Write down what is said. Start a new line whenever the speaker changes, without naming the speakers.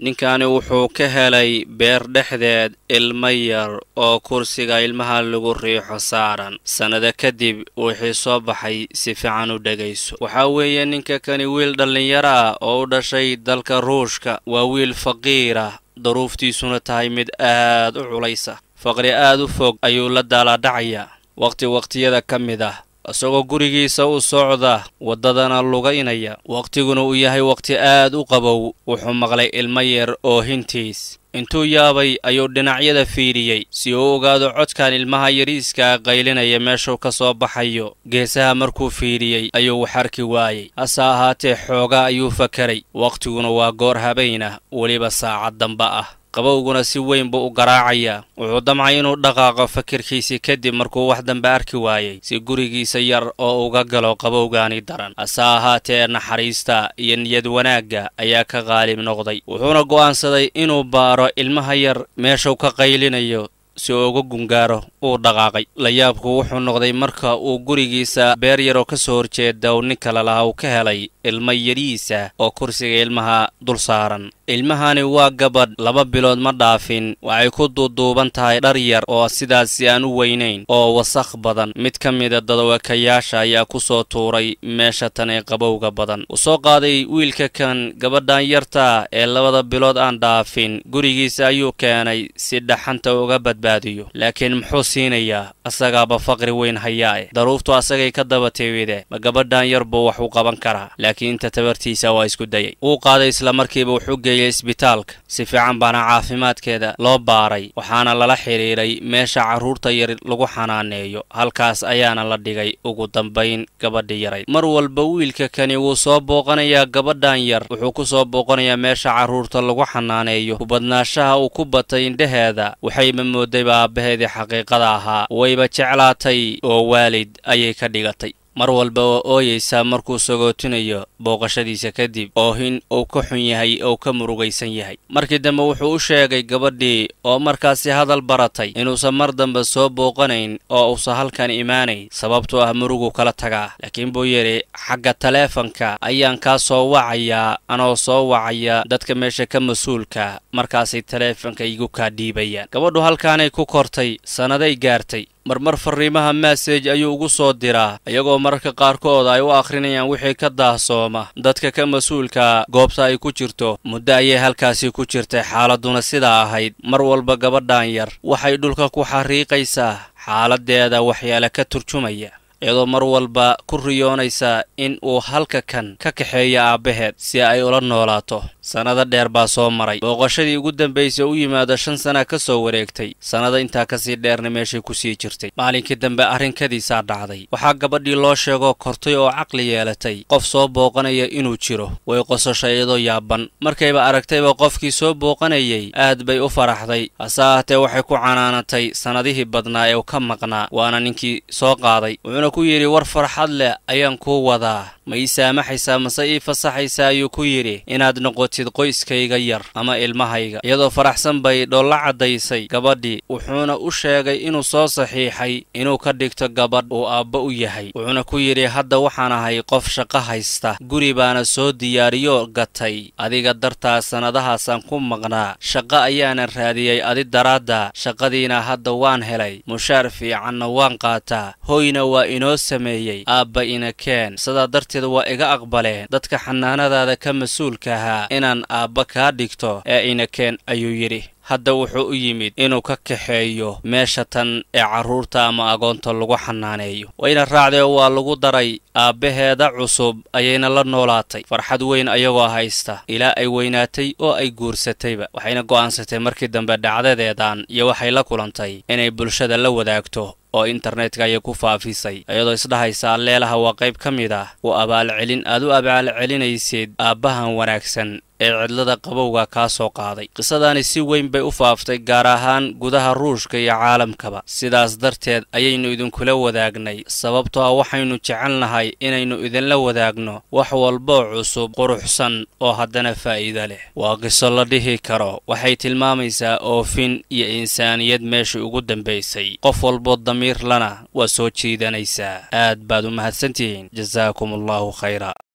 ninkani wuxuu ka helay beer dhexdeed ilmo yar oo kursiga ilmaha lagu riixo saaran sannado kadib wixii soo baxay si fiican u dhegayso waxaa weeye ninka kani wiil dhallinyaro ah oo u dhashay dalka ruushka waa wiil faqiir ah daruuftiisuna tahay mid aad u culaysa faqri aad u fog ayuu la daalaadhacayaa wakhti wakhtiyada ka mid ah isagoo gurigiisa u socda waddadana lugaynaya wakhtiguna uu yahay wakhti aad u qabow wuxuu maqlay ilmo yar oo hintiis intuu yaabay ayuu dhinacyada fiidhiyey si uu ogaado codkan ilmaha yariiskaa qaylinaya meeshuu ka soo baxayo geesaha markuu fiidhiyey ayuu wax arki waayey hase ahaatee xoogaa ayuu fakaray wakhtiguna waa goor habayn ah weliba saacad damba ah qabowguna si weyn buu u garaacayaa wuxuu damcay inuu dhaqaaqo fakirkiisii kadib markuu wax dambe arki waayey si gurigiisa yar oo uga galo qabowgaani daran hase ahaatee naxariista iyo niyad wanaagga ayaa ka qaalib noqday wuxuuna go'aansaday inuu baaro ilmaha yar meeshuu ka qaylinayo si uu uga gungaaro uu dhaqaaqay layaabku wuxuu noqday marka uu gurigiisa beer yaroo ka soo horjeeda uu nin kale laha uu ka helay ilmo yariisa oo kursiga ilmaha dul saaran ilmahani waa gabadh laba bilood ma dhaafin waxay ku duuduuban tahay dhar yar oo sidaasi aan u weynayn oo wasakh badan mid ka mida dadawakayaasha ayaa ku soo tuuray meesha tan ee qabowga badan uu soo qaaday wiilka kan gabadhan yarta ee labada bilood aan dhaafin gurigiisa ayuu keenay si dhaxanta uga badbaadiyo laakiin muxuu siinayaa asagaaba faqri weyn hayaa daruuftu asagay ka daba teewide ma gabadhan yar buu wax u qaban karaa laakiin inta tabartiisa waa isku dayay wuu qaaday islamarkiiba wuxuu geeyey isbitaalka si fiican baana caafimaadkeeda loo baaray waxaana lala xidhiidhay meesha carruurta yar lagu xanaaneeyo halkaas ayaana la dhigay ugu dambayn gabadhi yarayd mar walba wiilka kani wuu soo booqanayaa gabadhan yar wuxuu ku soo booqanayaa meesha carruurta lagu xanaaneeyo kubadnaashaha uu ku batay indhaheeda waxayba moodayba aabbaheedii xaqiiqada ahaa wayba jeclaatay oo waalid ayay ka dhigatay mar walba oo ooyaysaa markuu sagootinayo booqashadiisa kadib oohin uu ka xun yahay oo ka murugaysan yahay markii dambe wuxuu u sheegay gabadhii oo markaasi hadal baratay inuusan mar dambe soo booqanayn oo uusan halkan imaanayn sababtoo ah murugu kala tagaa laakiin buu yidhi xagga taleefanka ayaan kaa soo wacayaa anoo soo wacaya dadka meesha ka mas-uulka markaasay taleefanka igu kaa dhiibayaan gabadhu halkaanay ku kortay sannaday gaartay marmar farriimaha massej ayuu ugu soo diraa iyagoo mararka qaarkood ay u akhrinayaan wixii ka daahsooma dadka ka mas-uulka goobta ay ku jirto muddo ayay halkaasi ku jirtay xaaladduna sidaa ahayd mar walba gabadhan yar waxay dhulka ku xariiqaysaa xaaladdeeda waxyaale ka turjumaya iyadoo mar walba ku riyoonaysa in uu halka kan ka kaxeeyo aabbaheed si ay ula noolaato sannado dheer baa soo maray booqashadii ugu dambaysay u yimaado shan sana ka soo wareegtay sannado intaa kasii dheerna meeshay ku sii jirtay maalinkii dambe arrinkadiisaa dhacday waxaa gabadhii loo sheegoo kortay oo caqli yeelatay qof soo booqanaya inuu jiro way qososhay iyadoo yaaban markayba aragtayba qofkii soo booqanayay aad bay u faraxday hase ahaatee waxay ku canaanatay sannadihii badnaa ee u ka maqnaa waana ninkii soo qaaday wuxuuna ku yidhi war farxad leh ayaan kuu wadaa ma ii saamaxaysaa mase ii fasaxaysaa ayuu ku yidhi inaad noqotid qoyskayga yar ama ilmahayga iyadoo faraxsan bay dholla caddaysay gabadhii wuxuuna u sheegay inuu soo saxiixay inuu ka dhigto gabadh uu aabba u yahay wuxuuna ku yidhi hadda waxaan ahay qof shaqo haysta guri baana soo diyaariyo gatay adiga dartaa sannadahaasaan ku maqnaa shaqo ayaana raadiyey adi daraadda shaqadiina hadda waan helay mushaar fiicanna waan qaataa hoyna waa inoo sameeyey aabba ina keen sidaa darteed waa iga aqbaleen dadka xanaanadaada ka mas-uulka ahaa inaan aabba kaa dhigto ee ina keen ayuu yidhi hadda wuxuu u yimid inuu ka kaxeeyo meesha tan ee carruurta ama agoonta lagu xanaaneeyo wayna raacdee waa lagu daray aabbaheeda cusub ayayna la noolaatay farxad weyn ayagoo haysta ilaa ay weynaatay oo ay guursatayba waxayna go'aansatay markii dambe dhacdadeedan iyo waxay la kulantay inay bulshada la wadaagto oo internetka ayay ku faafisay iyadoo isdhahaysa alleelaha waa qayb ka mid ah u abaalcelin aad u abaalcelinaysid aabbahan wanaagsan ee cidlada qabowga kaa soo qaaday qisadaani si weyn bay u faaftay gaar ahaan gudaha ruushka iyo caalamkaba sidaas darteed ayaynu idinkula wadaagnay sababtoo ah waxaynu jecelnahay inaynu idinla wadaagno wax walboo cusub quruxsan oo haddana faa'iido leh waa qiso la dhihi karo waxay tilmaamaysaa oofin iyo insaaniyad meeshii ugu dambaysay qof walboo damiir lana waa soo jiidanaysaa aad baad u mahadsantihiin jasaakum allahu khayra